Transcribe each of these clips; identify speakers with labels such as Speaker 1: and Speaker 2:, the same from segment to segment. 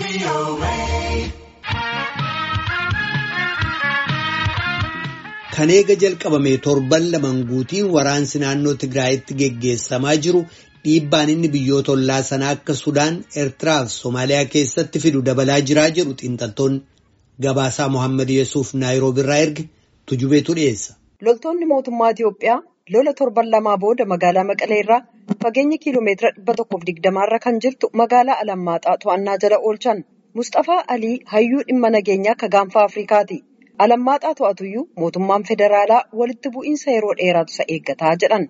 Speaker 1: Kan eega jalqabame torban lamaan guutiin waraansi naannoo Tigraayitti geggeessamaa jiru dhiibbaan inni biyyoota ollaa sanaa akka Sudaan, Eertiraa fi Somaaliyaa keessatti fidu dabalaa jiraa jedhu xiinxaltoonni. Gabaasaa Mohaammed Yesuuf Naayiroobiirraa erge tujubeetu dhiyeessa.
Speaker 2: Loltoonni mootummaa Itiyoophiyaa lola torban lamaa booda magaalaa Maqalee irraa fageenya kiiloomeetira dhibba tokkoof digdamaarra kan jirtu magaalaa Alammaaxaa to'annaa jala oolchan. Mustafaa Alii hayyuu dhimma nageenyaa akka gaanfa Afrikaati. Alammaaxaa to'atuyyuu mootummaan federaalaa walitti bu'iinsa yeroo dheeraatu isa eeggataa jedhan.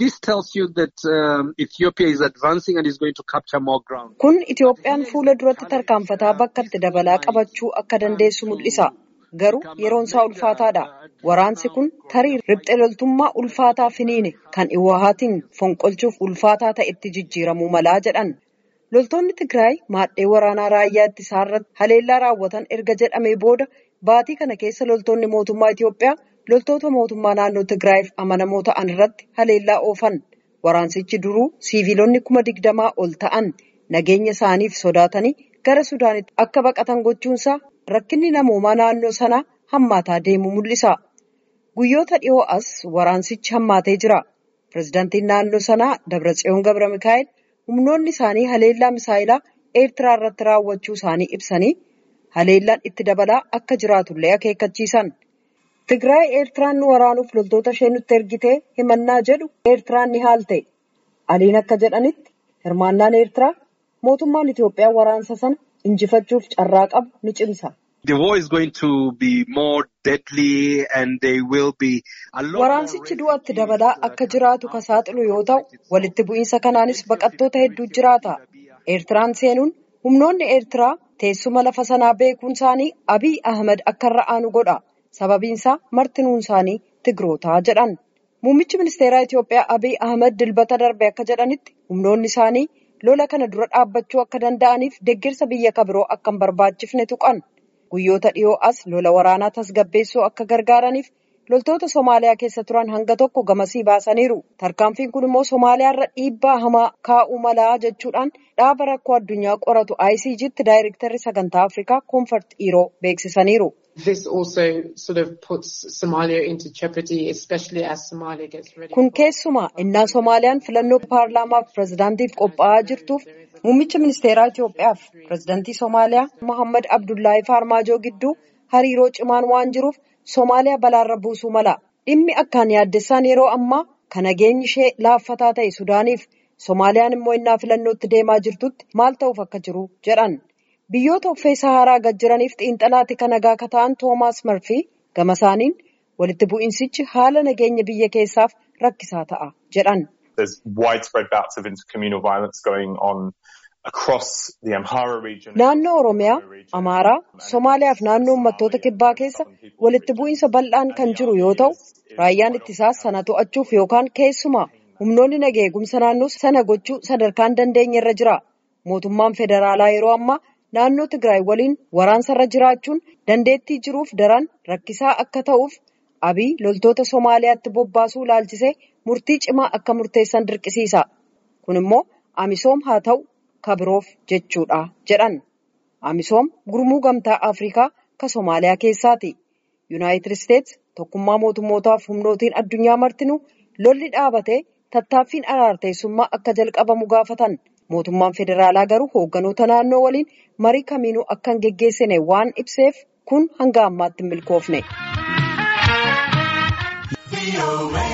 Speaker 2: Kun Itiyoophiyaan fuula duratti tarkaanfataa bakka itti dabalaa qabachuu akka dandeessu mul'isa. Garuu yeroon isaa ulfaataadha. Waraansi kun tarii riphxee loltummaa ulfaataa finiine kan Iwahaatiin fonqolchuuf ulfaataa ta'etti jijjiiramuu malaa jedhan. Loltoonni Tigraay maadhee waraanaa raayyaa ittisaa irratti haleellaa raawwatan erga jedhamee booda baatii kana keessa loltoonni mootummaa Itiyoophiyaa loltoota mootummaa naannoo Tigraayiif amanamoo ta'an irratti haleellaa oofan. Waraansichi duruu siiviilonni kuma digdamaa ol ta'an nageenya isaaniif sodaatanii gara Sudaanitti akka baqatan gochuunsaa rakkinni namoomaa naannoo sanaa hammaataa deemu mul'isa. Guyyoota dhiyoo as waraansichi hammaatee jira. Pireezidaantiin naannoo sanaa Dabratsiyoon Gabra Mikaa'el humnoonni isaanii haleellaa misaayilaa Eertiraa irratti raawwachuu isaanii ibsanii haleellaan itti dabalaa akka jiraatullee akeekkachiisan. Tigraay Eertiraan nu waraanuuf loltoota ishee nutti ergitee himannaa jedhu Eertiraan ni haalte. Aliin akka jedhanitti hirmaannaan Eertiraa mootummaan Itiyoophiyaa waraansa sana injifachuuf carraa qabu ni cimsa. Waraansichi du'atti dabalaa akka jiraatu ka saaxilu yoo ta'u walitti bu'iinsa kanaanis baqattoota hedduu jiraata. Eertiraan seenuun humnoonni Eertiraa teessuma lafa sanaa beekuun isaanii Abiy Ahmed akka irra aanu godha. Sababiinsaa martinuun isaanii Tigrootaa jedhan. Muummichi ministeeraa Itiyoophiyaa Abiy Ahmed dilbata darbe akka jedhanitti humnoonni isaanii lola kana dura dhaabbachuu akka danda'aniif deeggarsa biyya kabiroo akka hin barbaachifne tuqan. Guyyoota dhiyoo as lola waraanaa tasgabbeessuu akka gargaaraniif loltoota Somaaliyaa keessa turan hanga tokko gamasii baasaniiru. Tarkaanfiin kun immoo Somaaliyaa irra dhiibbaa hamaa kaa'uu malaa jechuudhaan dhaaba rakkoo addunyaa qoratu ICG'tti daayirektarri sagantaa Afrikaa Koonfart Dhiiroo beeksisaniiru. Kun keessumaa innaa Somaaliyaan filannoo paarlaamaaf pireezidaantiif qophaa'aa jirtuuf muummicha ministeeraa Itiyoophiyaaf pireezidaantii Somaaliyaa Mohaammed Abdullaahi Faarmaajoo gidduu hariiroo cimaan waan jiruuf Somaaliyaa balaarra buusuu mala. Dhimmi akkaan yaaddessaan yeroo ammaa kan nageenyi ishee laaffataa ta'e Sudaaniif Somaaliyaan immoo innaa filannootti deemaa jirtutti maal ta'uuf akka jiru jedhan. Biyyoota uffee Saharaa gad jiraniif xiinxalaatti kan nagaa akka ta'an Toomaas Marfii gama isaaniin walitti bu'iinsichi haala nageenya biyya keessaaf rakkisaa ta'a jedhan. Naannoo Oromiyaa, Amaaraa, Somaaliyaa fi naannoo uummattoota kibbaa keessa walitti bu'iinsa bal'aan kan jiru yoo ta'u, raayyaan ittisaas sana to'achuuf yookaan keessumaa humnoonni nagaa eegumsa naannoo sana gochuu sadarkaan dandeenye irra jira. Mootummaan federaalaa yeroo ammaa naannoo Tigraay waliin waraansarra jiraachuun dandeettii jiruuf daran rakkisaa akka ta'uuf Abiy loltoota Somaaliyaatti bobbaasuu ilaalchisee murtii cimaa akka murteessan dirqisiisa. Kun immoo Amisoom haa ta'u kabiroof jechuudha jedhan. Amisoom gurmuu gamtaa Afrikaa ka Somaaliyaa keessaati. Yuunaayitid Isteets tokkummaa mootummootaaf humnootiin addunyaa martinuu lolli dhaabatee tattaaffiin araarteessummaa akka jalqabamu gaafatan. Mootummaan federaalaa garuu hoogganoota naannoo waliin marii kamiinuu akka hin geggeessine waan ibseef kun hanga ammaatti hin milkoofne.